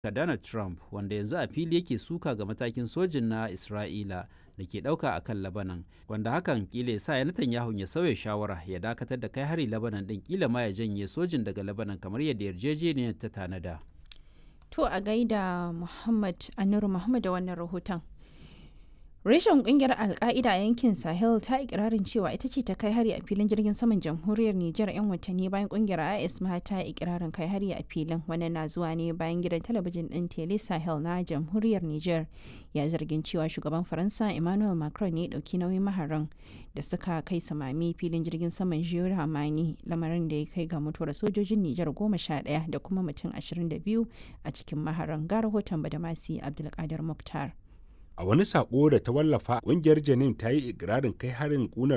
Donald Trump wanda yanzu a fili yake suka ga matakin sojin na Isra'ila da ke ɗauka a kan Labanan wanda hakan kila sa ya Netanyahu ya sauya shawara ya dakatar da kai hari Labanan ɗin kila ma ya janye sojin daga Labanan kamar yadda yarjejeniyar ta tanada. To a gaida Muhammad Anuru Muhammad da wannan rahoton. Reshen kungiyar Alka'ida a yankin Sahel ta ikirarin cewa ita ce ta kai hari a filin jirgin saman jamhuriyar Nijar 'yan watanni bayan kungiyar IS ma ta ikirarin kai hari a filin wannan na zuwa ne bayan gidan talabijin din Tele Sahel na jamhuriyar Nijar ya zargin cewa shugaban Faransa Emmanuel Macron ne dauki nauyin maharan da suka kai samami filin jirgin saman Jiyo Hamani lamarin da ya kai ga mutuwar sojojin Nijar goma sha ɗaya da kuma mutum ashirin da biyu a cikin maharan ga rahoton Badamasi Abdulkadir Mukhtar. A wani sako da ta wallafa, ƙungiyar Janin ta yi ikirarin kai harin ƙunar